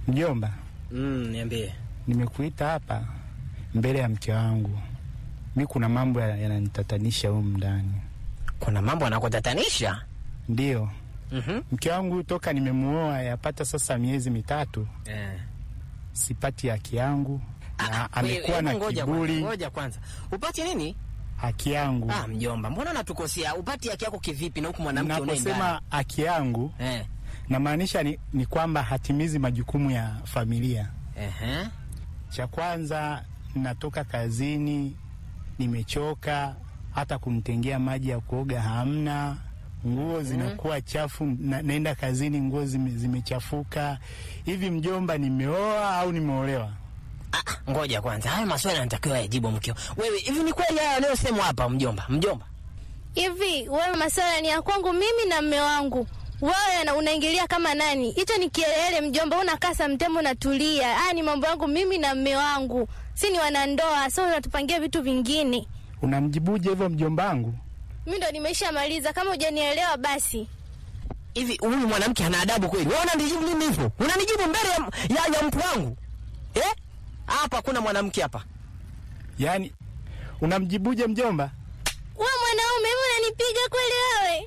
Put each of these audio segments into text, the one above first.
Mjomba, Mm, niambie. nimekuita hapa mbele ya mke wangu. Mi kuna mambo ya- yananitatanisha humu ndani. Kuna mambo anakutatanisha? Ndiyo, Mhm. mke wangu toka nimemuoa yapata sasa miezi mitatu, Eh. sipati haki yangu na Wewe, amekuwa na hebu ngoja kiburi. kwanza, Ngoja kwanza. Upati nini? Haki yangu Ah, mjomba, mbona unatukosea? Upati haki yako kivipi na huku mwanamke unaendana? naposema haki yangu Eh. namaanisha ni, ni kwamba hatimizi majukumu ya familia. Ehe. Cha kwanza, natoka kazini nimechoka, hata kumtengea maji ya kuoga hamna, nguo zinakuwa chafu, na, naenda kazini nguo zime, zimechafuka. Hivi mjomba, nimeoa au nimeolewa? Ah, ngoja kwanza. Hayo maswali yanatakiwa yajibu mkeo. Wewe, hivi ni kweli haya yanayosemwa hapa mjomba? Mjomba. Hivi wewe, maswala ni ya kwangu mimi na mme wangu, wewe na- unaingilia kama nani? Hicho ni kielele mjomba, unakaa samtembo natulia. Haya ni mambo yangu mimi na mme wangu, si ni wanandoa, so unatupangia vitu vingine. Unamjibuje hivyo mjomba wangu? Mi ndo nimeshamaliza, kama hujanielewa basi. Hivi huyu mwanamke ana adabu kweli? Wewe unanijibu mimi hivyo? Unanijibu mbele ya, ya, ya mtu wangu? Eh? Hapa kuna mwanamke hapa. Yaani unamjibuje mjomba? We mwanaume, hivi unanipiga kweli wewe?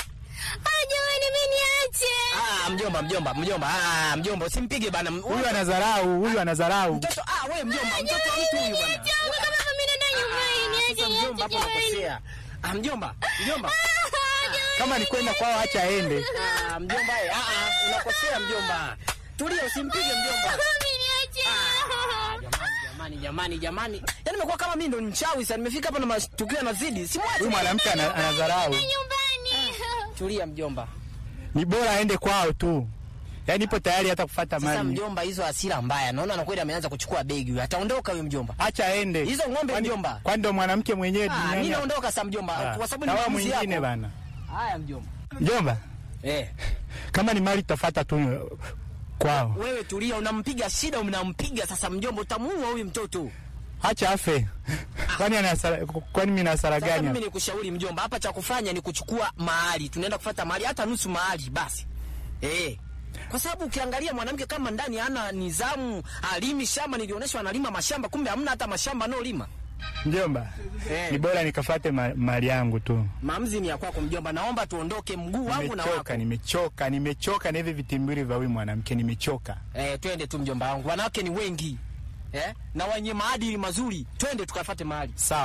Ah, jamani, mi niache. Ah, mjomba, mjomba, mjomba. Ah, mjomba, usimpige bana. Huyu anadharau, huyu anadharau. Mtoto, ah, wewe mjomba, mtoto wa mtu huyu bana. Jamani, kama mimi naenda nyumbani, niache, Sasa mjomba hapo niache, jamani. unakosea. Ah, mjomba, mjomba. Kama ni kwenda kwao, acha aende. Ah, mjomba, eh, ah, ah, unakosea mjomba. Tulia, usimpige mjomba. Mimi niache. Jamani, jamani, jamani, jamani. Yaani nimekuwa kama mimi ndo ni mchawi sasa. Nimefika hapa na matukio yanazidi. Simwache. Huyu mwanamke ana- anadharau. Nyumbani. Tulia mjomba. Ni bora aende kwao tu. Yaani ipo tayari hata kufuata Sasa mali. mjomba, hizo hasira mbaya. Naona na kweli ameanza kuchukua begi huyu. Ataondoka huyu mjomba. Acha aende. Hizo ng'ombe Kwani- mjomba. Kwani ndo mwanamke mwenyewe Ah, mimi duniani? naondoka sasa mjomba. Ah, Kwa sababu na ni wewe maamuzi mwingine yako. bana. Haya mjomba. Mjomba, Eh, kama ni mali tutafuata tu kwao. wewe tulia, unampiga shida, unampiga sasa mjomba, utamuua huyu mtoto. Acha afe. Kwani ana hasara kwani mimi na hasara Sasa gani? mimi nikushauri mjomba, hapa cha kufanya ni kuchukua mahali, tunaenda kufuata mahali, hata nusu mahali basi. Eh. Kwa sababu ukiangalia mwanamke kama ndani hana nidhamu, alimi shamba, nilionyeshwa analima mashamba, kumbe hamna hata mashamba anaolima. Mjomba, Eh. ni bora nikafate ma, mali yangu tu. Maamuzi ni ya kwako mjomba, naomba tuondoke mguu wangu na wako. Nimechoka, nimechoka, nimechoka na hivi vitimbiri vya huyu mwanamke nimechoka. Eh, twende tu mjomba wangu, wanawake ni wengi. Eh? Na wenye maadili mazuri, twende tukafate mahali. Sawa.